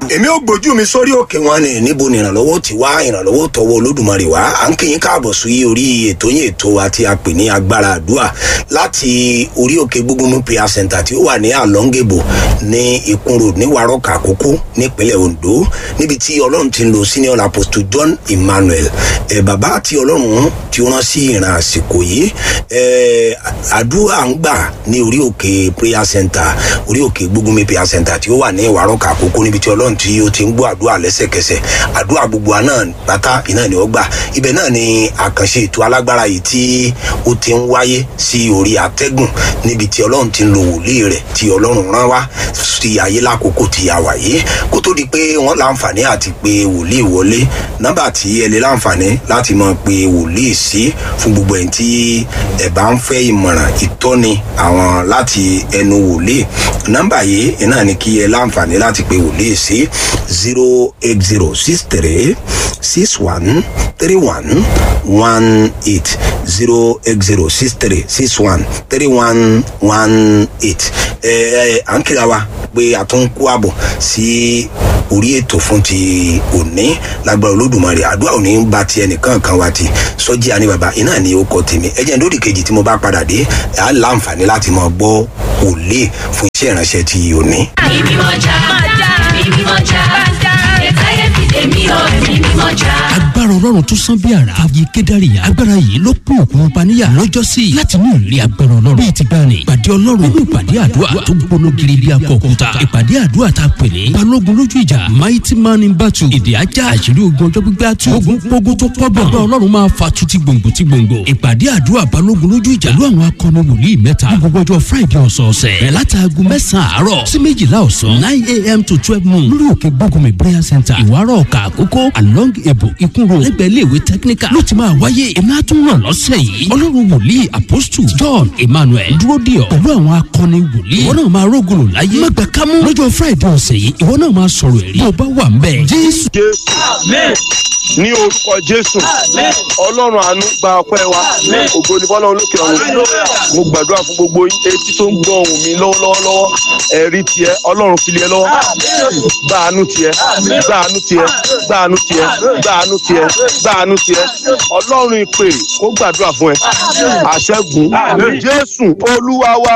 èmi ò gbójú mi sórí òkè wọn ni níbo ni ìrànlọ́wọ́ ti wá ìrànlọ́wọ́ tọwọ́ olódùmarè wá à ń kí yín káàbọ̀ sí orí ètò yín ètò wa tí a pè ní agbára àdúrà láti orí òkè gbógunmú prayer center tí ó wà ní alongebo ní ikun road ní warọ́kà àkókò nípínlẹ̀ ondo níbi tí ọlọ́run ti ń lo senior apostle john emmanuel ẹ̀ bàbá àti ọlọ́run tí ó rán sí ìran àsìkò yìí ẹ̀ àdúrà ń gbà ní orí òkè prayer center orí òkè gbógunmú prayer center tí ó wà ní warọ́kà àkókò níbi tí ọlọ́run tí ó ti ń gbọ́ àdúrà lẹ́sẹ̀kẹsẹ̀ àdúrà gbogbo àná pátá iná ni ó gbà ibẹ̀ náà ni àkànṣe ètò alágbára yìí tí ó ti ń wáyé sí orí atẹ́gùn níbi tí ọlọ́run ti ń lo wòlíì rẹ̀ tí ọlọ́run rán wá sí ayé lákòókò tí a wà yìí kó tó di pé wọ́n láǹfààní àti pé wòlíì wọlé nọ́mbà tí ẹ lè láǹfààní láti mọ̀ pé wòlíì sí fún gbogbo ẹ̀ tí ẹ bá ń fẹ́ ìmọ̀ràn ìtọ́ni àwọn láti ẹnu wòlíì nọ́mbà yìí náà ni kí ẹ láǹfààní láti pé wòlíì sí zero eight zero six three six one three one one eight zero eight zero six three six one three one one eight ẹ ẹ à ń kíra wa pé a tún kó àbọ̀ sí orí ètò fún ti òní lágbára olódùmarè àdúrà òní ń ba ti ẹnìkan kan wa ti sọjí àní bàbá iná ni ó kọ tèmi ẹjẹ lórí kejì tí mo bá padà dé à ń láǹfààní láti mọ gbọ́ òlé fún iṣẹ́ ìránṣẹ́ ti òní. Èmi mọ̀já, èmi mọ̀já, ẹ̀ka ẹ̀fì èmi ò èmi mọ̀já. agbára ọlọ́run tó sán bí ara fàyè kédárì agbára yìí ló pín òkun paníyà lọ́jọ́sí láti ní ìrírí agbára ọlọ́run bíi ti gbani ìpàdé ọlọ́run nínú ìpàdé àdúrà tó gbóná giri bí akọ òkúta ìpàdé àdúrà tá a pè ní balógun lójú ìjà mighty man in battle èdè ajá àṣírí ogun ọjọ́ gbígbé àtú ogun gbógun tó pọ̀ bọ̀ agbára ọlọ́run máa fa tuti gbòǹgbò ti gbòǹgbò ìpàdé àdúrà balógun lójú ìjà ló àwọn akọni wòlíì mẹ́ta ní gbogbo ọjọ́ friday ọ̀sọ̀ọ̀sẹ̀ bẹ̀rẹ̀ látàgùn mẹ́sàn-án àárọ̀ sí méjìlá ọ̀sán nine a.m. to twelve noon lórí òkè gbógunmi prayer center ìwárọ̀ ọ̀kà àkókò along ebo ikun road lẹ́gbẹ̀ẹ́ iléèwé technical ló ti máa wáyé èmi á tún ràn lọ́sẹ̀ yìí ọlọ́run wòlíì apostle john emmanuel dúró dì ọ́ pẹ̀lú àwọn akọni wòlíì ìwọ náà máa rógùnù láyé má gbà kámú lọ́jọ́ friday ọ̀sẹ̀ yìí ìwọ náà máa sọ̀rọ̀ ẹ̀rí bó o bá wà ń bẹ̀ jésù. jésù ní orúkọ jésù ọlọ́run àánú gba ọpẹ́ wa ògo ní bọ́lá olókè ọ̀run mo gbàdúrà fún gbogbo yín etí tó ń gbọ́ ohùn mi lọ́wọ́lọ́wọ́ ẹ̀rí tiẹ̀ ọlọ́run fi lé ẹ lọ́wọ́ gba àánú tiẹ̀ gba àánú tiẹ̀ gba àánú tiẹ̀ gba àánú tiẹ̀ gba àánú tiẹ̀ ọlọ́run ìpè kó gbàdúrà fún ẹ àṣẹ́gun jésù olúwa wa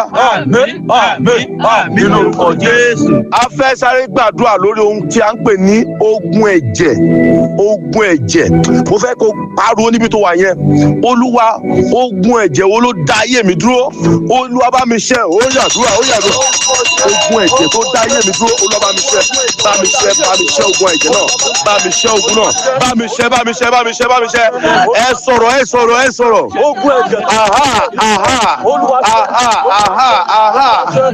nínú orúkọ jésù a fẹ́ sáré gbàdúrà lórí ohun tí a ń pè ní ogun ẹ̀jẹ̀ ogun ẹ̀jẹ̀ mo fẹ́ kó pariwo níbi tó wà yẹn olúwa ogun ẹ̀jẹ̀ wo ló dá ayé mi dúró olúwa bá mi ṣe ó yàdúrà ó yàdúrà ogun ẹ̀jẹ̀ tó dá ayé mi dúró olúwa bá mi ṣe bá mi ṣe bá mi ṣe ogun ẹ̀jẹ̀ náà bá mi ṣe ogun náà bá mi ṣe bá mi ṣe bá mi ṣe bá mi ṣe ẹ sọ̀rọ̀ ẹ sọ̀rọ̀ ẹ sọ̀rọ̀ ogun ẹ̀jẹ̀ aha aha aha aha aha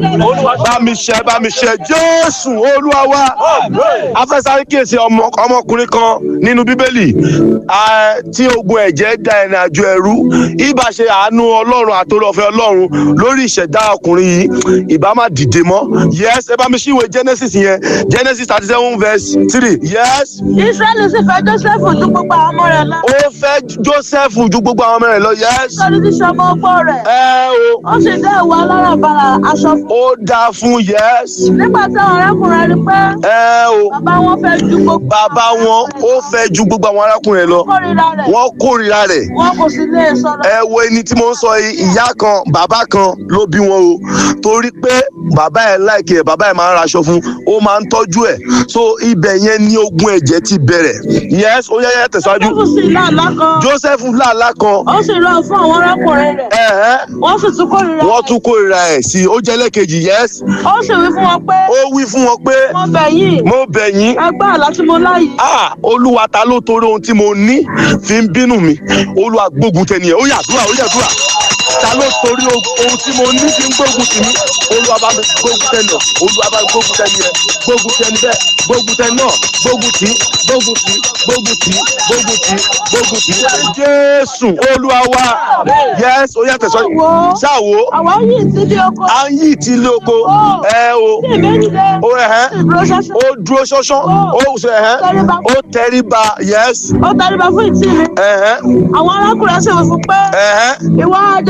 bá mi ṣe bá mi ṣe jésù olúwa wa afẹ́sáré kíyèsí ọmọ ọmọkùnrin kan nínú bíbélì ah, tí ogun ẹ̀jẹ̀ da ẹ̀rìn àjò ẹ̀rú ìbá ṣe àánú ọlọ́run àtòrọ̀fẹ́ ọlọ́run lórí ìṣẹ̀dá ọkùnrin yìí ìbá má dìde mọ́ yes ẹ bá mi ṣíwèé genesis yẹn genesis thirty seven verse three yes israẹli sì fẹ́ joseph ju gbogbo àwọn ọmọ rẹ̀ lọ. ó fẹ́ joseph ju gbogbo àwọn ọmọ rẹ̀ lọ yes nítorí tí sọmọ ọgbọ́n rẹ̀. ẹ o ó sì dá ìwà alárànbarà aṣọ fún. ó dáa fún yes nígbà táwọn arákùnrin rí pé ẹ o bàbá wọn fẹ́ ju gbogbo. bàbá wọn ó fẹ́ ju gbogbo àwọn arákùnrin rẹ̀ lọ kórìíra rẹ̀. wọ́n kórìíra rẹ̀ wọn kò sì lè sọ̀rọ̀. ẹ wo ẹni tí mo ń sọ yìí ìyá kan bàbá kan ló bí wọn o torí pé bàbá ẹ láìkí ẹ bàbá ẹ máa ń raṣọ fún ó máa ń tọ́jú ẹ so ibẹ̀ yẹn ní ogun ẹ̀jẹ̀ ti bẹ̀rẹ̀ yes ó yẹ yẹ tẹ̀síwájú joseph sì láàlá kan. joseph làlá kan ó sì rán fún àwọn arákùnrin rẹ̀. ẹ̀hẹ́ wọ́n sì tún kórìíra wọ́n rẹ̀. tún kórìíra ẹ̀ sí i ó jẹ́ lẹ́ẹ̀kejì yes ó sì wí fún wọn pé ó wí fún wọn pé mo bẹ̀ yín mo bẹ̀ yín ẹgbẹ́ àlá tí mo láyìí. ah olúwa ta ló torí ohun tí mo ní fi ń bínú mi olúwa gbógun tẹ nìyẹn ó yàdúrà ó yàdúrà ta ló torí ohun tí mo ní fi ń gbógun tì mí olúwa bá mi gbógun tẹ nìyẹn olúwa bá mi gbógun tẹ nìyẹn gbógun tẹ níbẹ̀ gbógun tẹ náà gbógun tì gbógun tì gbógun tì gbógun tì gbógun tì jésù olúwa wa yẹs ó yàtọ̀ sọ ṣáwo àwa yìí ti di oko. à ń yí ti ilé oko ẹ o tí ìbéjì dé. ó ẹ̀hẹ́ ìdúró ṣáṣá. ó dúró ṣánṣán ó ṣe ẹ̀hẹ́ Tẹríba. ó tẹríba yẹs ó tẹríba fún ìtì mi. ẹ̀hẹ́ àwọn arákùnrin sì wí fún pé ẹ̀hẹ́ ìwọ ajá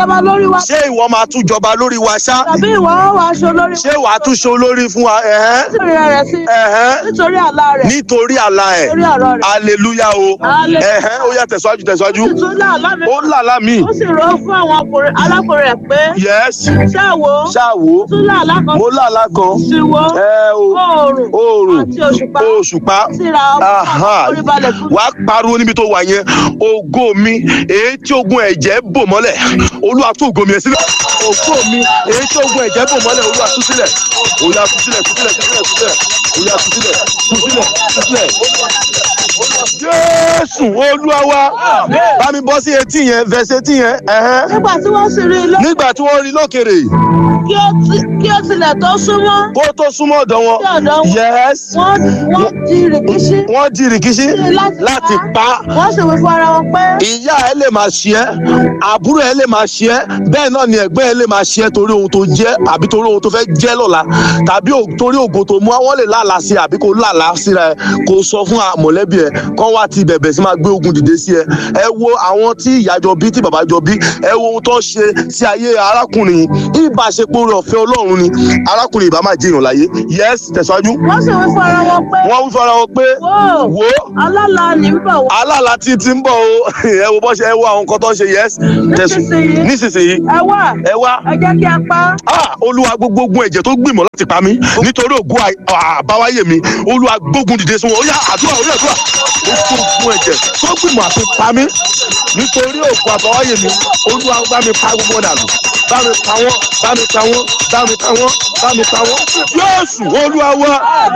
jọba lórí wa ṣé ìwọ máa tún jọba lórí wa ṣá tàbí ìwọ ó wàá ṣe olórí ṣé wàá tún ṣe olórí fún wa ẹ̀hẹ́n nítorí rẹ̀ sí ẹ̀hẹ́n nítorí àlá rẹ̀ nítorí àlá ẹ̀ nítorí ọ̀rọ̀ rẹ̀ aleluya o Hallelujah. ẹ̀hẹ́n ó yá tẹ̀síwájú tẹ̀síwájú sì tún lá àlá mi ó làlá mi ó sì rọ fún àwọn ọkùnrin alákùnrin rẹ̀ pé yes ṣáà wo ṣáàwó tún lá àlá kan mo làlá kan sí wo ẹ o oòrùn oòrùn àti òṣùpá òṣùpá síra Aha. orí balẹ̀ fún wàá pariwo níbi tó wà yẹn ògo mi èyí tí ogun ẹ̀jẹ̀ bò mọ́lẹ̀ olúwa tú ògo mi ẹ̀ sílẹ̀ ògo mi èyí tí ogun ẹ̀jẹ̀ bò mọ́lẹ̀ olúwa tú sílẹ̀ olúwa tú sílẹ̀ tú sílẹ̀ tú sílẹ̀ tú sílẹ̀ olúwa tú sílẹ̀ tú sílẹ̀ tú sílẹ̀ jésù olúwa wa bá mi bọ́ sí etí yẹn fẹsẹ̀ etí yẹn ẹ̀hẹ́n. nígbà tí wọ́n sì rí i lọ nígbà tí wọ́n rí lókèrè kí ó ti- kí ó tilẹ̀ tó súnmọ́ kó tó súnmọ́ ọ̀dọ̀ wọn sí ọ̀dọ̀ wọn yes wọ́n wọ́n di rìkíṣí wọ́n di rìkíṣí láti láti pa á. wọ́n sì wí fún ara wọn pé ìyá ẹ lè máa ṣe ẹ àbúrò ẹ lè máa ṣe ẹ bẹ́ẹ̀ náà ni ẹ̀gbẹ́ ẹ lè máa ṣe ẹ torí ohun tó jẹ́ àbí torí ohun tó fẹ́ jẹ́ lọ́la tàbí o- torí ògo tó mú àwọn lè lálàá sí ẹ àbí kò lálàá síra ẹ kò sọ fún a- mọ̀lẹ́bí ẹ kán wá ti bẹ̀bẹ̀ sí máa gbé ogun dìde sí ẹ ẹ wo àwọn tí ìyá jọ bí tí bàbá jọ bí ẹ wo ohun tó ń ṣe sí ayé arákùnrin yìí ìbáṣepọ̀ rẹ̀ ọ̀fẹ́ ọlọ́run ni arákùnrin ìbá máa jẹyàn láyé yes tẹ̀síwájú wọ́n sì wí fún ara wọn pé wọ́n ń fara wọn pé wò wo alálà ní ń bọ̀ wá aláàlá tí ti ń bọ̀ o ẹ wo bọ́ ṣe ẹ wo àwọn nǹkan tó ń ṣe yes tẹ̀sùn Nísinsìnyí. nísinsìnyí ẹ wá ẹ wá ẹ jẹ́ kí a pa á. ah olúwa gbogbo ogun ẹ̀jẹ̀ tó gbìmọ̀ láti pa mí nítorí ògùn àbáwáyé mi olúwa gbógun dìde sí wọn ó yá àdúrà ó yá àdúrà gbogbo ogun ẹ̀jẹ̀ tó gbìmọ̀ àti pa mí nítorí ògùn àbáwáyé mi olúwa bá mi pa gbogbo wọn dànù bá mi pa wọn bá mi pa wọn bá mi pa wọn bá mi pa wọn yóòsù olúwa wa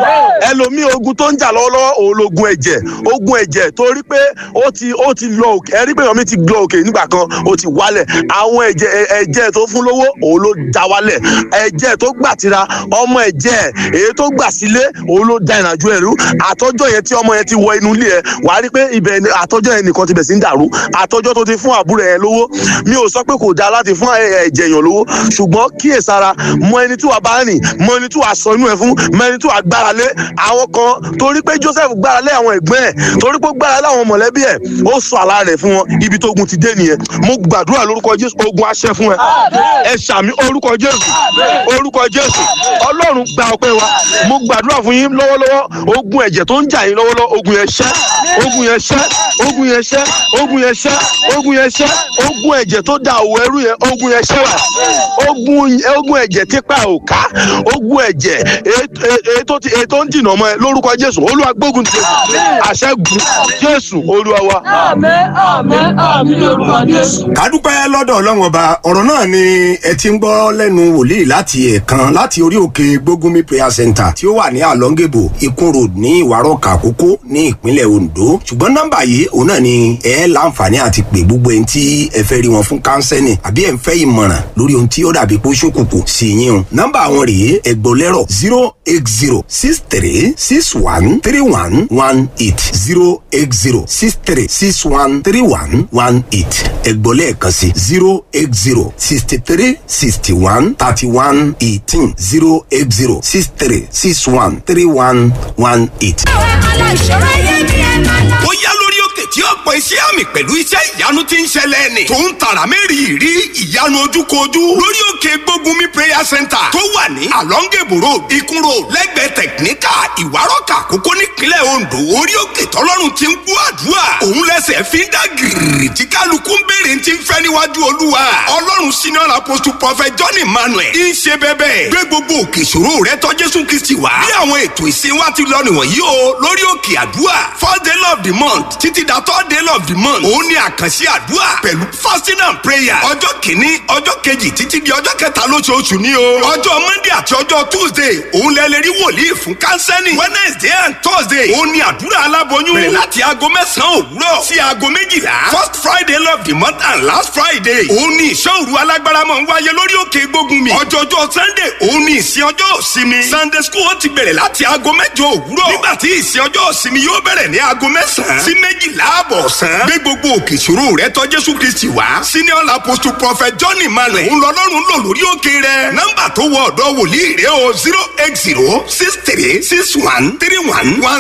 ẹlòmíì ogun tó ń jà lọ́wọ́lọ́wọ́ òun logun ẹ̀jẹ̀ ogun ẹ̀jẹ̀ torí pé ó ti ó ti lọ òkè ẹ̀rí pé ọmọ ti lọ òkè nígbà kan ó ti wálẹ̀ àwọn ẹ̀jẹ̀ ẹ̀- ẹ̀jẹ̀ tó fún lówó òun ló já wálẹ̀ ẹ̀jẹ̀ tó gbà tira ọmọ ẹ̀jẹ̀ èyí tó gbà sílé òun ló da ìrìnàjò ẹ̀rú àtọ́jọ́ yẹn tí ọmọ yẹn ti wọ inú ilé ẹ̀ wàá rí pé ibẹ̀ ni àtọ́jọ́ yẹn nìkan ti bẹ̀ sí ń dàrú àtọ́jọ́ tó ti fún àbúrò yẹn lówó mi ò sọ pé kò dáa láti fún ẹ̀- ẹ̀jẹ̀ èèyàn lówó ṣùgbọ́n kíyèsára mọ ẹni tí wàá bá rìn mọ ẹni tí wàá sọ inú ẹ fún mọ ẹni tí wàá gbára lé àwọn kan torí pé joseph gbára lé àwọn ẹ̀gbọ́n ẹ̀ torí pé ó gbára lé àwọn mọ̀lẹ́bí ẹ̀ ó sọ àlá rẹ̀ fún wọn ibi tó ogun ti dé nìyẹn mo gbàdúrà lórúkọ jésù ogun aṣẹ fún ẹ ẹ ṣàmì orúkọ jésù orúkọ jésù ọlọ́run gba ọpẹ́ wa mo gbàdúrà fún yín lọ́wọ́lọ́wọ́ ogun ẹ̀jẹ̀ tó ń jà yín lọ́wọ́lọ́wọ́ ogun yẹn ṣẹ́ ogun yẹn ṣẹ́ ogun yẹn ṣẹ́ ogun yẹn ṣẹ́ ogun yẹn ṣẹ́ ogun ẹ̀jẹ̀ tó da òwò ẹrú yẹn ogun yẹn ṣẹ́ wà ogun ogun ẹ̀jẹ̀ tipa òká ogun ẹ̀jẹ̀ èyí tó ti- èyí tó ń dìnà mọ́ ẹ lórúkọ jésù olúwa gbógun ti àṣẹgun jésù olúwa wa. àmín àmín àmín lórúkọ jésù. kádúpẹ́ lọ́dọ̀ ọlọ́run ọba ọ̀rọ̀ náà ni ẹ ti ń gbọ́ lẹ́nu wòlíì láti ẹ̀ẹ̀kan láti orí òkè gbógunmi prayer center tí ó wà ní àlọ́ngèbò ikún road ní ìwárọ̀kà àkókò ní ìpínlẹ̀ ondo ṣùgbọ́n nọ́mbà yìí òun náà ni ẹ láǹfààní àti pè gbogbo ẹni tí ẹ fẹ́ rí wọn fún kánsẹ́nì àbí ẹ ń fẹ́ ìmọ̀ràn lórí ohun tí ó dàbí pé ó ṣókùnkùn sí yín o nọ́mbà àwọn rèé ẹgbọ́lẹ́rọ̀ zero eight zero six three six one three one one eight zero eight zero six three six one three one one eight ẹgbọ́lẹ́ kan sí zero eight zero sixty three sixty one thirty one eighteen zero eight zero six three six one three one one eight. aláìṣòro ayé ni ẹ máa lọ. ó yá lórí òkè tí ọ̀pọ̀ iṣẹ́ àmì pẹ̀lú iṣẹ́ ìyanu ti ń ṣẹlẹ̀ ni. tó ń tàrà mẹ́rin rí ìyanu ojúkojú lórí òkè gbógunmi prayer center tó wà ní alongebo road ikun road lẹ́gbẹ̀ẹ́ tẹ̀kíníkà ìwárọ̀kà àkókò nípínlẹ̀ ondo orí òkè tọ́lọ́run ti ń gbọ́ àdúrà òun lẹ́sẹ̀ fi ń dá gìrì tí kálukú ń béèrè ti ń fẹ́ níwájú olúwa ọlọ́run senior apostle prophet john emmanuel ń ṣe bẹ́bẹ́ gbé gbogbo òkè ìṣòro rẹ tọ́ jésù kristi wá bí àwọn ètò ìsìn wa ti lọ nìwọ̀nyí o lórí òkè àdúrà first day of the month títí da third day of the month òun ni àkànṣe àdúrà pẹ̀lú fasting and prayer ọjọ́ kìíní ọjọ́ kejì títí di ọjọ́ kẹta lóṣooṣù ni o ọjọ́ monday àti ọjọ́ tuesday òun lẹ lè rí wòlíì fún kánsẹ́nì wednesday and thursday òun ni àdúrà aláboyún bẹ̀rẹ̀ láti aago mẹ́sàn-án òwúrọ̀ sí aago méjìlá first friday of the month and last friday òun ni ìṣọ́òru alágbára máa ń wáyé lórí òkè gbógun mi ọjọ́jọ́ sunday òun ni ìsìn ọjọ́ òsinmi sunday school ó ti bẹ̀rẹ̀ láti aago mẹ́jọ òwúrọ̀ nígbà tí ìsìn ọjọ́ òsinmi yóò bẹ̀rẹ̀ ní aago mẹ́sàn-án sí méjìlá àbọ̀ ọ̀sán gbé gbogbo òkè ìṣòro rẹ tọ́ jésù kristi wá senior apostle prophet john emmanuel ń lọ lọ́rùn lò lórí òkè rẹ nọ́mbà tó wọ ọ̀dọ́ wòlíì rẹ o zero eight zero six three six one three one one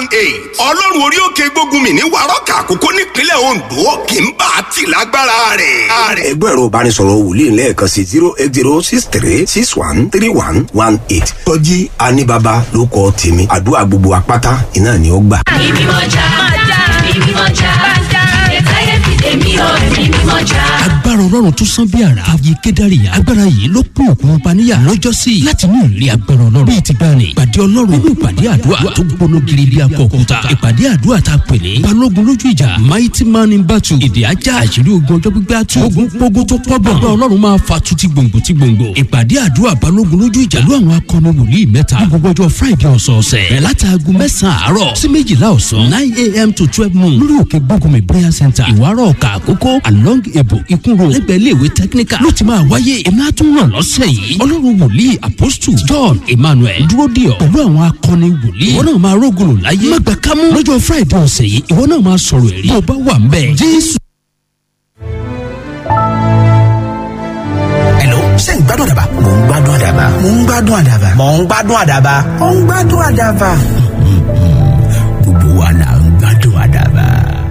one eight ọlọ́run orí òkè gbógun mi ní wàrọ́kà àkókò nípínlẹ̀ ondo kì í bá a tì lágbára rẹ̀. ẹgbẹ́ ẹ̀rọ ìbánisọ̀rọ̀ wòlíì lẹ́ẹ̀kan sí zero eight zero six three six one three one one eight tọ́jí aníbàbà ló kọ́ tèmi àdúrà gbogbo apáta iná ni ó gbà. ẹ̀mí mímọ́ já ẹ̀mí mímọ́ já ẹ̀táyé fìdè mí o ẹ̀mí mímọ́ já. agbára ọlọ́run tó sán bí àrà ààyè kédárì agbára yìí ló kún òkun paníyà lọ́jọ́sí láti ní ìrírí agbára ọlọ́run bíi ti gbani ìpàdé ọlọ́run nínú ìpàdé àdúrà tó gbóná giri bí akọ̀kúta ìpàdé àdúrà tá a pè ní balógun lójú ìjà mighty man in battle èdè ajá àṣírí ogun ọjọ́ gbígbé àtú ogun gbógun tó pọ̀ gbọ̀n agbára ọlọ́run máa fa tuti gbòǹgbò ti gbòǹgbò ìpàdé àdúrà balógun lójú ìjà pẹ̀lú àwọn akọni wòlíì mẹ́ta ní gbogbo ọjọ́ friday ọ̀sọ̀ọ̀sẹ̀ bẹ̀rẹ̀ látàgùn mẹ́sàn-án àárọ̀ sí méjìlá ọ̀sán nine a.m. to twelve noon lórí òkè gbógunmi prayer center ìwárọ̀ ọ̀kà àkókò along ebo ìkúnrò lẹ́gbẹ̀ẹ́ iléèwé technical ló ti máa wáyé èmi á tún ràn lọ́sẹ̀ yìí ọlọ́run wòlíì apostle john emmanuel dúró díọ̀ pẹ̀lú àwọn akọni wòlíì ìwọ náà máa rógùnù láyé má gbà kámú lọ́jọ́ friday ọ̀sẹ̀ yìí ìwọ náà máa sọ̀rọ̀ ẹ̀rí bó bá wà ń bẹ̀ jésù. Hello, ṣé ń gbádùn àdàbà? Mò ń gbádùn àdàbà. Mò ń gbádùn àdàbà. Mò ń gbádùn àdàbà. Mò ń gbádùn àdàbà. Gbogbo wa là ń gbádùn àdàbà.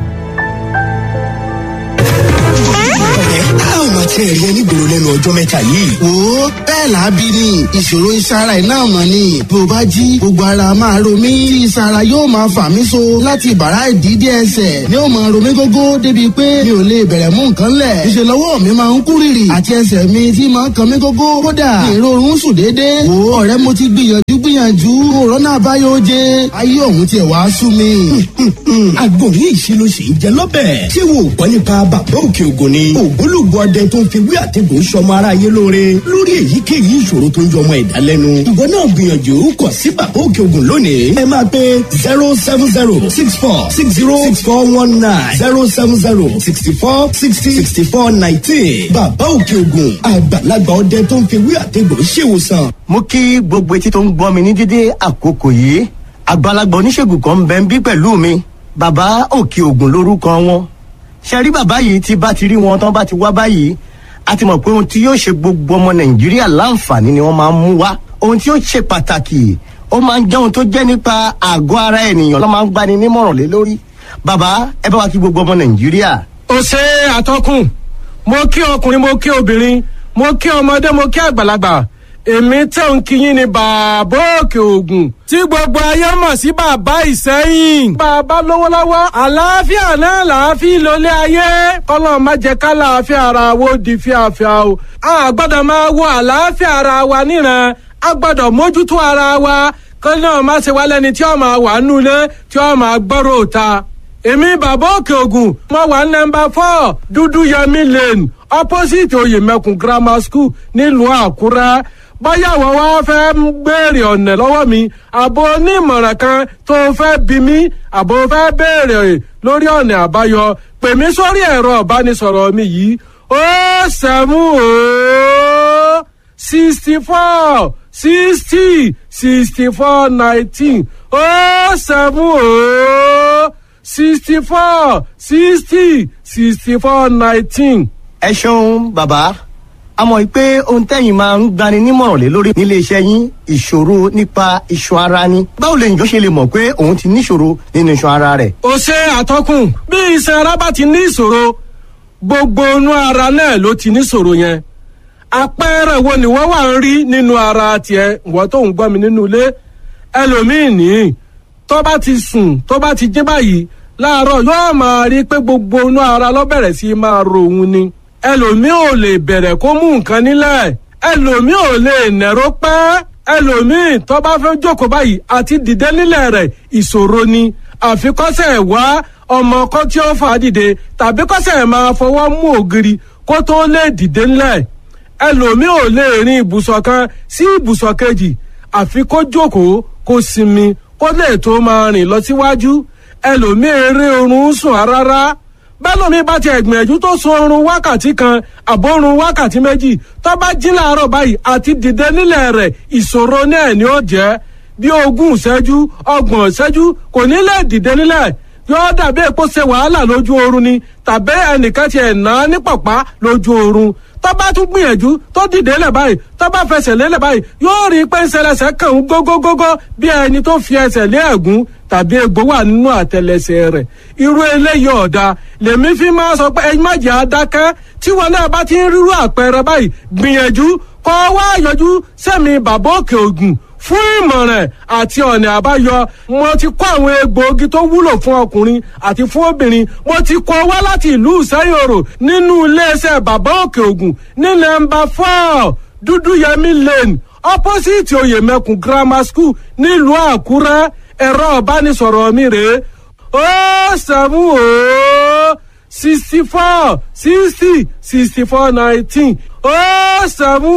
a ò máa tiẹ̀ rí ẹni gbòòrò lẹ́nu ọjọ́ mẹ́ta yìí. wo bẹ́ẹ̀ làábí ni ìṣòro ìsara iná mọ̀ ni bí o bá jí gbogbo ara máa ro mí tí ìsara yóò máa fà mí so láti bàrá ìdídé ẹsẹ̀ ni ó máa ro mí gógó débi pé mi ò lè bẹ̀rẹ̀ mú nǹkan lẹ̀ ìṣe lọ́wọ́ mi máa ń kú rìrì àti ẹsẹ̀ mi tí máa ń kan mí gógó kódà èrò oorun sùn déédéé wo ọ̀rẹ́ mo ti gbìyànjú gbìyànjú òrónà àbáyọ oje ayé òun tiẹ̀ wá sú mi. àgbo ní ìṣirò sì ń jẹ lọ́bẹ̀. ṣé wo ò gbọ́ nípa bàbá òkè ògùn ni. ògbólógbò ọdẹ tó ń fi wí àtẹ̀gùn sọmọ aráyé lóore lórí èyíkéyìí ìṣòro tó ń jọ ọmọ ẹ̀dá lẹ́nu. ìwọ náà gbìyànjú kọ sí bàbá òkè ògùn lónìí. ẹ máa pe zero seven zero six four six zero six four one nine zero seven zero sixty four sixty sixty four nineteen. bàbá òkè ògùn àgbàlagbà ọdẹ tó ń fi wí àtẹ̀gùn ṣèwòsàn. mo kí gbogbo etí tó ń gbọ́ mi ní dídé àkókò yìí àgbàlagbà oníṣègùn kan ń bẹ ń bí pẹ̀lú mi bàbá òkè ògùn lórúkọ wọn ṣe rí bàbá yìí tí bá ti rí wọn tán bá ti wá báyìí a ti mọ̀ pé ohun tí yóò ṣe gbogbo ọmọ nàìjíríà láǹfààní ni wọ́n máa ń mú wá ohun tí yóò ṣe pàtàkì ó máa ń jẹ́ ohun tó jẹ́ nípa àgọ́ ara ènìyàn ló máa ń gbani nímọ̀ràn lé lórí bàbá ẹ bá wa kí gbogbo ọmọ nàìjíríà. ó ṣe àtọkùn mo kí ọkùnrin mo kí obìnrin mo kí ọmọdé mo kí àgbàlagbà èmi tẹ̀ ń kíyìn ní bàbá òkè ògùn tí gbogbo ayé mọ̀ sí bàbá ìsẹ́yìn. bàbá lówó lọ́wọ́ àlàáfíà náà làáfíà lólé ayé kọ́lọ́ má jẹ́ ká làáfíà ara wo di fíafíà o. a gbọ́dọ̀ máa wo àlàáfíà ara wa níran a gbọ́dọ̀ mójútó ara wa kọ́lọ́ náà má ṣe wá lẹ́ni tí ó máa wà nulẹ̀ tí ó máa gbọ́rọ̀ òta. èmi bàbá òkè ògùn mo wà nọmba four dúdú yẹmi lane opposite oyèmẹkùn grammar school nílùú àkúrẹ́ báyà wọ́n wá fẹ́ béèrè ọ̀nà lọ́wọ́ mi àbò onímọ̀ràn kan tó fẹ́ bí mi àbò fẹ́ béèrè lórí ọ̀nà àbáyọ pè mí sórí ẹ̀rọ ìbánisọ̀rọ̀ mi yìí ó sẹ́mú ó sixty four sixty sixty four nineteen ó sẹ́mú ó sixty four sixty sixty four nineteen. ẹ ṣeun bàbá a mọ̀ pé ohun tẹ́yìn máa ń gbani nímọ̀ràn lé lórí nílé iṣẹ́ yín ìṣòro nípa iṣan ara ni. báwo lè njọ́ ṣe lè mọ̀ pé òun ti níṣòro nínú iṣan ara rẹ̀. ó ṣe àtọkùn bí iṣan ara bá ti ní ìṣòro gbogbo inú ara náà ló ti níṣòro yẹn. àpẹẹrẹ wo ni wọ́n wà ń rí nínú ara tiẹ̀ wọ́n tó ń gbọ́ mi nínú ilé ẹlòmíì ní tó bá ti sùn tó bá ti jí báyìí láàárọ̀ yóò máa rí pé gbogbo inú ara ló bẹ̀rẹ̀ sí máa ro òun ni ẹlòmíì ò lè bẹ̀rẹ̀ kó mú nǹkan nílẹ̀ ẹlòmíì ò lè nẹ̀rọ pẹ́ ẹlòmíì tó bá fẹ́ jókòó báyìí àti dìde nílẹ̀ rẹ̀ ìṣòro ni àfikọ́sẹ̀ wá ọmọ kan tí ó fà á dìde tàbí kọ́sẹ̀ máa fọwọ́ mú ògiri kó tó lè dìde nílẹ̀ ẹlòmíì ò lè rin ibùsọ̀ kan sí ibùsọ̀ kejì àfi kó jókòó kó sinmi kó lè tó máa rìn lọ síwájú ẹlòmíì eré oorun sùn rárá bẹ́lómi bá ti ẹ̀gbìyànjú tó sun oorun wákàtí kan àbórun wákàtí méjì tó bá jí láàárọ̀ báyìí àti dìde nílẹ̀ rẹ̀ ìṣòro náà ni ó jẹ́ bí ogún ìṣẹ́jú ọgbọ̀n ìṣẹ́jú kò ní lè dìde nílẹ̀ yóò dàbí èpo ṣe wàhálà lójú oorun ni tàbí ẹnìkan ti ẹ̀ ná ní pàpá lójú oorun tó bá tún gbìyànjú tó dìde lẹ̀ báyìí tó bá fẹsẹ̀ lélẹ̀ báyìí yóò rí i pé ń ṣẹlẹ̀ṣẹ̀ kàn ń gógógógó bí ẹni tó fi ẹsẹ̀ lé ẹ̀gún tàbí egbò wà nínú àtẹlẹsẹ̀ rẹ̀ irú eléyìí ọ̀dà lèmi fi máa sọ pé ẹ má jẹ́ adákẹ́ tí wọn náà bá ti ń rírú àpẹẹrẹ báyìí gbìyànjú kọ́ wá yọjú sẹ́mi bàbá òkè ògùn fún ìmọ̀ràn àti ọ̀nà àbáyọ mo ti kó àwọn egbòogi tó wúlò fún ọkùnrin àti fún obìnrin mo ti kó wá láti ìlú ìsẹ́yòrò nínú iléeṣẹ́ bàbá òkè ògùn ní nọ́mbà four dúdúyẹmí lane opposite oyèmẹkùn grammar school nílùú àkúrẹ́ ẹ̀rọ ìbánisọ̀rọ̀ mi rèé ó sẹ́mu ó sixty four sixty sixty four nineteen ó sẹ́mu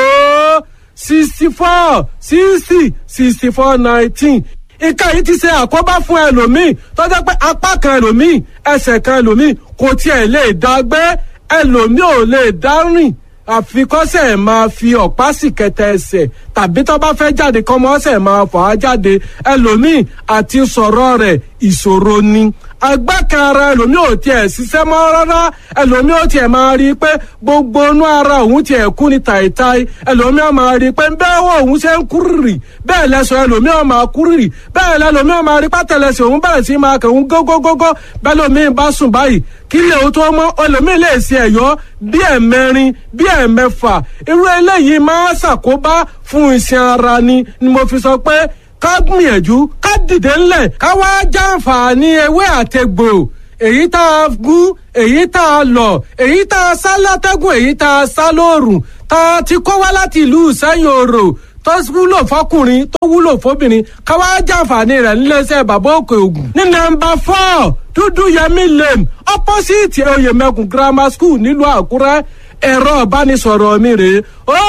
ó sixty four sixty sixty four nineteen nǹkan yìí ti ṣe àkóbá fún ẹlòmíì tọ́jọ́ pé apá kan ẹlòmíì ẹsẹ̀ kan ẹlòmíì kò tiẹ̀ lè dá gbé ẹlòmíì ò lè dá rìn àfikọ́sẹ̀ máa fi ọ̀pá sì kẹtẹ ẹsẹ̀ tàbí tó bá fẹ́ jáde kọ́mọ́sẹ̀ máa fà á jáde ẹlòmíì àti sọ̀rọ̀ rẹ̀ ìṣòro ni agbákan ara ẹlòmíì ò tiẹ̀ ṣiṣẹ́ mọ́ rárá ẹlòmíì ò tiẹ̀ máa rí i pé gbogbo inú ara òun tiẹ̀ kú ni tàìtàì ẹlòmíì ò máa rí i pé bẹ́ẹ̀ wọ òun ṣe ń kúrìrì bẹ́ẹ̀ lẹ́sọ̀ ẹlòmíì ò máa kúrìrì bẹ́ẹ̀ lẹ́lòmíì ò máa rí pátẹ́lẹsẹ̀ òun bẹ̀rẹ̀ sí máa kẹ̀ òun gógógógó bẹ́ẹ̀ lòmíì bá sùn báyìí kí lè o tó mọ́ ẹlòmíì lè ṣe ẹ̀yọ́ bí ẹ̀mẹrin bí ẹ̀mẹfà irú eléyìí máa ṣàkóbá fún iṣan ara ni ni mo fi sọ pé ká gbìyànjú ká dìde ńlẹ̀ ká wá jàǹfààní ewé àtegbò èyí tá a gún èyí tá a lọ̀ èyí tá a sá látẹ́gùn èyí tá a sá lóòrùn tá a ti kó wá láti ìlú sẹ́yìn òrò tó wúlò fọkùnrin tó wúlò fóbìnrin ká wá jàǹfààní rẹ̀ níléeṣẹ́ bàbá òkè ògùn ní nọ́mbà four dúdú yẹmí lane opposite oyèmẹkùn grammar school nílùú àkúrẹ́ ẹ̀rọ ìbánisọ̀rọ̀ mi rèé ó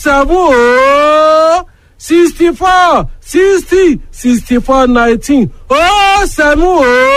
sẹ́fún ó sixty four sixty sixty four nineteen ó sẹ́mu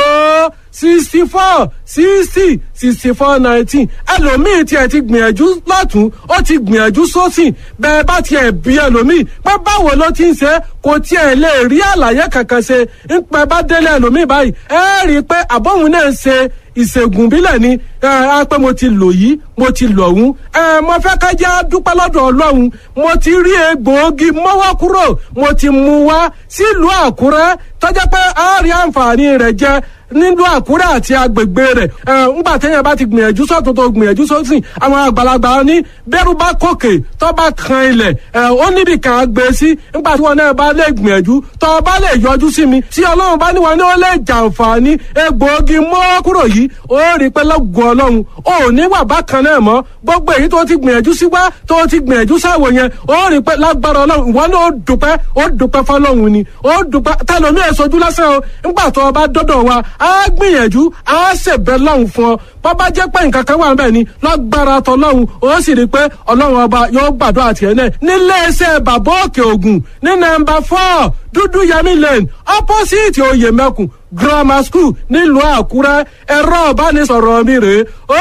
ó sixty four sixty sixty four nineteen ẹlòmíì tiẹ̀ ti gbìyànjú lọ́tún ó ti gbìyànjú sósìn bẹ́ẹ̀ bá tiẹ̀ bí ẹlòmíì pé báwo ló ti ń ṣe kò tiẹ̀ lè rí àlàyé kankan ṣe ń pẹ́ bá délé ẹlòmíì báyìí ẹ rí i pé àbọ̀hún náà ń ṣe ìṣègùn bílẹ̀ ni ẹ pé mo ti lò yìí mo ti lò ọ̀hún ẹ mo fẹ́ ká jẹ́ dúpẹ́ lọ́dọ̀ ọlọ́run mo ti rí egbòogi mọ́wọ́ kúrò mo ti mú wá sílùú àkúrẹ́ tọ́jà pé a rí àǹfààní rẹ̀ jẹ nílùú àkúrẹ́ àti agbègbè rẹ̀ ẹ ńgbà téèyàn bá ti gbìyànjú sọ́tún tó gbìyànjú sósìn àwọn àgbàlagbà ní bẹ́rù bá kòkè tó bá kan ilẹ̀ ẹ ó níbi kan á gbé sí ńgbà tí wọn náà bá lè gbìyànjú tó bá lè yọjú sí mi tí ọlọ́run bá níwọ̀n ní ó lè jàǹfààní egbòogi mọ́ kúrò yìí ó rí pé lọ́gùn ọlọ́run ò ní wà bákan náà mọ́ gbogbo èyí tó ti gbìyànjú sí wá tó ti gbìyànjú sáwò yẹn ó rí pé lágbára ọlọ́run ìwọ náà ó dùpẹ́ ó dùpẹ́ fọlọ́run ni ó dùpẹ́ tẹlomi èsojú lásán o ńgbà tó o bá dọ́dọ̀ wa á gbìyànjú á ṣèbẹ̀ lọ́hùn fún ọ bọ́bá jẹ́ pé nǹkan kan wà ń bẹ̀ ni lágbára tọlọ́hun ó sì rí i pé ọlọ́run ọba yóò gbàdúrà tiẹ̀ náà nílé iṣẹ́ bàbá òkè ògùn ní nọ́mbà four dúdú yẹmí lane opposite oyè mẹ́kùn grammar school nílùú àkúrẹ́ ẹ̀rọ ìbánisọ̀rọ̀ mi rèé ó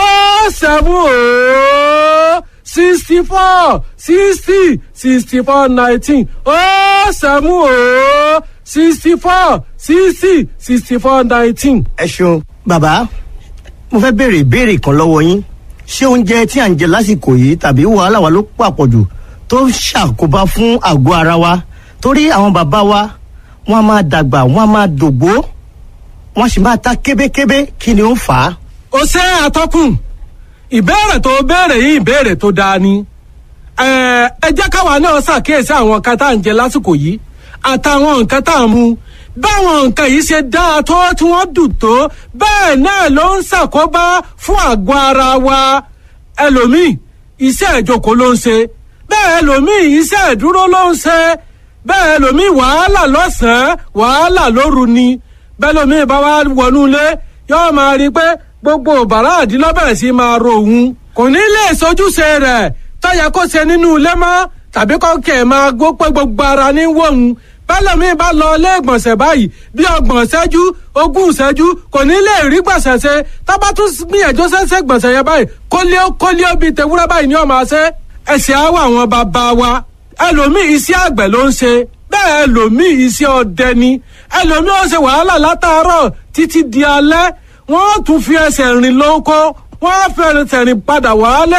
seven ó sixty four sixty sixty four nineteen ó seven ó sixty four sixty sixty four nineteen. ẹ ṣeun bàbá mo fẹ́ béèrè ìbéèrè kan lọ́wọ́ yín ṣé oúnjẹ tí à ń jẹ lásìkò yìí tàbí wàhálà wa ló pàpọ̀jù tó ń ṣàkóbá fún àgọ́ ara wa torí àwọn bàbá wa wọ́n á máa dàgbà wọ́n á máa dògbó wọ́n sì máa ta kébékébé kí ni ó fà á. ó ṣe àtọkùn ìbéèrè tó béèrè yìí ìbéèrè tó dáa ni ẹ ẹ jẹ́ káwa náà ṣàkíyèsí àwọn nǹkan tá à ń jẹ lásìkò yìí àtàwọn nǹkan tá à ń mu báwọn nǹkan yìí ṣe dáa tó tí wọ́n dùn tó bẹ́ẹ̀ náà ló ń ṣàkóbá fún àgọ́ ara wa ẹlòmíì iṣẹ́ ìjókòó ló ń ṣe bẹ́ẹ̀ ẹlòmíì iṣẹ́ ìdúró ló ń ṣe bẹ́ẹ̀ ẹlòmíì wàhálà lọ́sàn-án wàhálà lóru ni bẹ́ẹ̀ ẹlòmíì bá wá wọnú ilé yóò máa rí i pé gbogbo bàrá àdínlọ́bẹ̀rẹ̀ sí máa ro òun kò ní lè sojúṣe rẹ̀ tọ́yà kó ṣe nínú ilé mọ́ tàbí kọ́kẹ́ máa gbó pé gbogbo ara ní wọ̀hún bẹ́lẹ̀mí bá lọ ilé ìgbọ̀nsẹ̀ báyìí bí ọgbọ̀n ṣẹ́jú ogún ṣẹ́jú kò ní lè rí gbọ̀nsẹ̀ ṣe tábà tún gbìyànjú ṣẹ́ṣẹ́ gbọ̀nsẹ̀ yẹn báyìí kólíó kólíó bíi tewúrẹ́ báyìí ni ọmọ ṣe ẹ̀sìn àwọ̀ àwọn bàbá wa ẹlòmíì iṣẹ́ àgbẹ̀ ló ń ṣe bẹ́ẹ̀ ẹlòmíì iṣẹ́ ọdẹ ni ẹlòmíì ó ṣe wàhálà látàárọ̀ títí di alẹ́ wọ́n tún fi ẹsẹ̀ rìn lóko wọ́n fẹ́rẹ̀ tẹ̀rìn padà wálé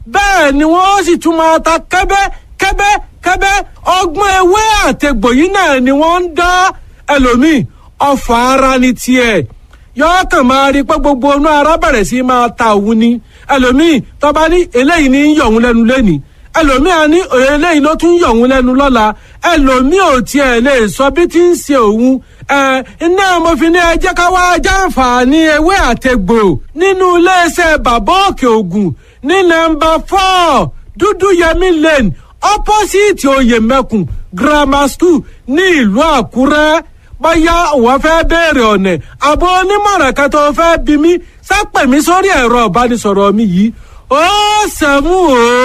bẹ́ẹ̀ ni wọ́n sì tún máa ta kẹ́bẹ́ kẹ́bẹ́ kẹ́bẹ́ ọgbọ́n ewé àtẹ̀gbò yìí náà ni wọ́n ń dá ẹlòmíì ọfà ara ni tiẹ̀ yọọ kàn máa rí pé gbogbo inú ara bẹ̀rẹ̀ sí máa ta òun ni ẹlòmíì tọ́ba ní eléyìí ní yọ̀ òun lẹ́nu lẹ́nìí ẹlòmíì á ní eléyìí ló tún yọ̀ òun lẹ́nu lọ́la ẹlòmíì ò tiẹ̀ lè sọ bí tí ń ṣe òun ẹ iná mo fi ní ẹ jẹ́ ká wá jàǹfààní ewé àtẹ̀gbò nínú iléeṣẹ́ bàbá òkè ògùn ní nọ́mbà four dúdú yẹmí lane opposite oyèmẹkùn grammar school ní ìlú àkúrẹ́ bóyá òun fẹ́ béèrè ọ̀nà àbọ̀ onímọ̀ràn kan tó fẹ́ bí mi sápẹ̀ mi sórí ẹ̀rọ ìbánisọ̀rọ̀ mi yìí ó sẹ́mu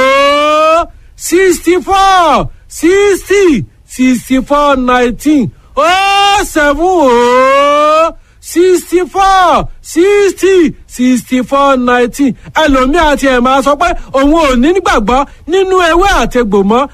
ó sixty four sixty sixty four nineteen ó sẹ́mu ó sixty four sixty sixty four nineteen ẹlòmíì àti ẹ̀ máa sọ pé òun ò ní gbàgbọ́ nínú ewé àtegbò mọ́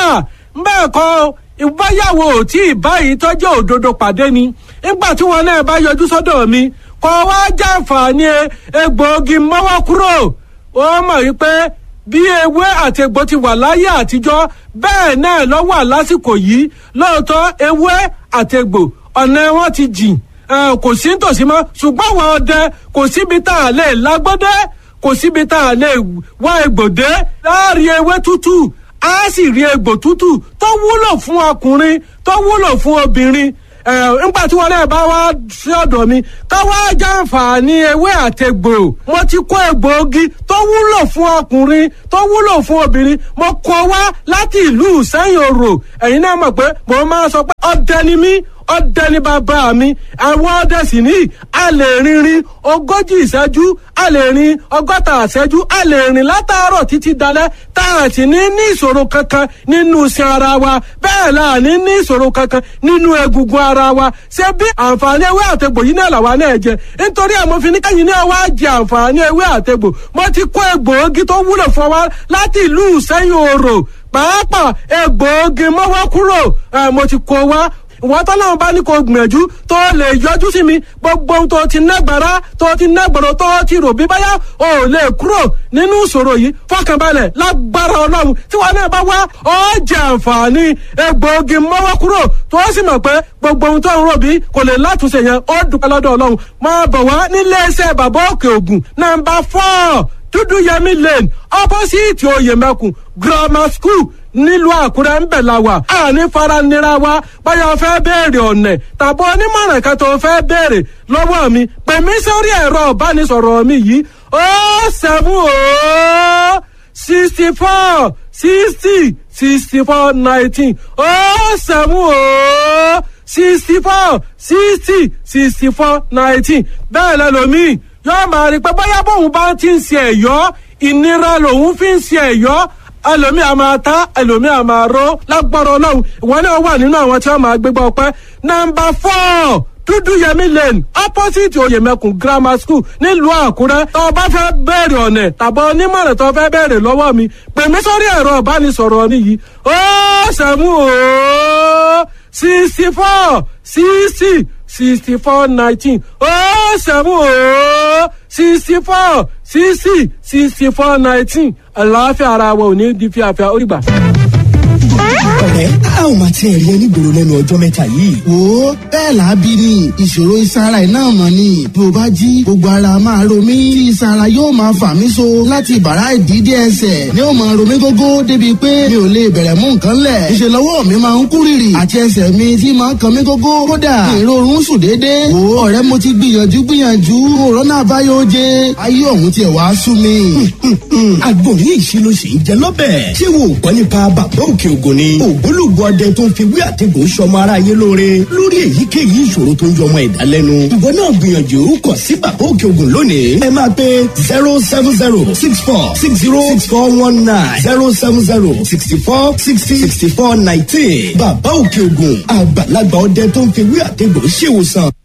bẹ́ẹ̀ kọ́ ìbáyàwó tí ìbáyìí tọ́jú òdodo pàdé ni nígbà tí wọn náà bá yọjú sọ́dọ̀ mi kọ́ wá jàǹfààní egbòogi mọ́wọ́ kúrò ó mọ̀ wípé bí ewé àti egbò ti wà láyé àtijọ́ bẹ́ẹ̀ náà ló wà lásìkò yìí lóòótọ́ ewé àti egbò ọ̀nà wọn ti jìn kò sí nítòsí mọ́ ṣùgbọ́n àwọn ọdẹ kò síbi tá a lè lágbọ́dẹ́ kò síbi tá a lè wá egbòdé láàrin ewé tútù á sì rí egbò tútù tó wúlò fún ọkùnrin tó wúlò fún obìnrin nígbà tí wọn náà bá wá sí ọ̀dọ̀ mi ká wá jàǹfààní ewé àtẹgbò mo ti kó egbòogi tó wúlò fún ọkùnrin tó wúlò fún obìnrin mo kó wá láti ìlú sẹ́yìn òrò ẹ̀yin náà mọ̀ pé mo máa sọ pé ọdẹ ni mí ọdẹ ní bàbá mi àwọn ọdẹ sì ní a lè rinrin ogójì ìṣẹ́jú a lè rin ọgọ́ta ìṣẹ́jú a lè rìn látàárọ̀ títí dalẹ́ tá a sì ní ní ìṣòro kankan nínú iṣan ara wa bẹ́ẹ̀ la ní ní ìṣòro kankan nínú egungun ara wa ṣé bí àǹfààní ewé àtegbò yìí náà làwa náà jẹ nítorí àmọ́ fi ní kẹ́yìn náà wá jẹ àǹfààní ewé àtegbò mo ti kó egbòogi tó wúlò fún wa láti ìlú sẹ́yìn òrò pàápàá egbòogi mọ́wọ́ kúrò mo ti kó wa ìwọ́n tọ́lọ́run bá ní kó gbìyànjú tó lè yọjú sí mi gbogbo ohun tó ti nágbára tó ti nágbàrọ̀ tó ti rò bí báyà ò lè kúrò nínú ìṣòro yìí fọkànbalẹ̀ lágbára ọlọ́run tí wọn náà bá wá ọ jẹ àǹfààní egbòogi mọ́wọ́ kúrò tó sì mọ̀ pé gbogbo ohun tó ń rò bí kò lè látúnṣe yẹn ó dúpẹ́ lọ́dọ̀ ọlọ́run máa bọ̀ wá nílé iṣẹ́ bàbá òkè ògùn nàmbà fọ́ọ̀ dúdú yẹmí lane opposite oyèmẹkùn grammar school nílùú àkúrẹ́ ń bẹ̀ la wà á ní faranira wa báyọ̀ fẹ́ béèrè ọ̀nẹ̀ tàbí onímọ̀ràn kan tó fẹ́ béèrè lọ́wọ́ mi pè mí sórí ẹ̀rọ ìbánisọ̀rọ̀ mi yìí ó seven ó sixty four sixty sixty four nineteen ó seven ó sixty four sixty sixty four nineteen bẹ́ẹ̀ lẹ́lòmíì yóò máa rí i pé bóyá bóun bá ti ń ṣe ẹ̀yọ́ ìnira lòun fi ń ṣe ẹ̀yọ́ ẹlòmíì a máa ta ẹlòmíì a máa ró lágbára ọlọ́run ìwọ náà wà nínú àwọn tí wọ́n máa gbégbá ọpẹ́ nọmba four dúdú yẹmí lane opposite oyèmẹkùn grammar school nílùú àkúrẹ́ tó o bá fẹ́ bẹ̀rẹ̀ ọ̀nẹ̀ tàbí onímọ̀ràn tó o fẹ́ bẹ̀rẹ̀ lọ́wọ́ mi pè mí sórí ẹ̀rọ ìbánisọ̀rọ̀ mi yìí ó sẹ́mu ó sixty four sixty sixty four nineteen ó sẹ́mu ó sixty four sixty sixty four nineteen àlàáfíà ara wa ò ní di fíafíà ó rí gbà ọ̀rẹ́ a ò máa tiẹ̀ rí ẹni gbòòrò lẹ́nu ọjọ́ mẹ́ta yìí. wo bẹ́ẹ̀ làábí ni ìṣòro ìsara iná mọ̀ ni bí o bá jí gbogbo ara máa ro mí tí ìsara yóò máa fà mí so láti bàrá ìdídé ẹsẹ̀ ni ó máa ro mí gógó débi pé mi ò lè bẹ̀rẹ̀ mú nǹkan lẹ̀ ìṣe lọ́wọ́ mi máa ń kú rìrì àti ẹsẹ̀ mi tí máa ń kan mí gógó kódà ìrorun sùn déédéé wo ọ̀rẹ́ mo ti gbìyànjú gbìyànjú òrónà àbáyọ oje ayé ọ̀hún tiẹ̀ wá sú mi. agbóhùn ìṣirò sì ń jẹ lọ́bẹ̀ ṣé wo gbọ́ nípa bàbá òkè ògùn ni ògbólógbò ọdẹ tó ń fi wí àtẹ̀gùn sọmọ aráyé lóore lórí èyíkéyìí ìṣòro tó ń yọmọ ẹ̀dá lẹ́nu. ìwọ náà gbìyànjú kọ sí bàbá òkè ògùn lónìí. ẹ máa pe zero seven zero six four six zero six four one nine zero seven zero sixty four sixty sixty four nineteen. bàbá òkè ògùn àgbàlagbà ọdẹ tó ń fi wí àtẹ̀gùn ṣèwòsàn.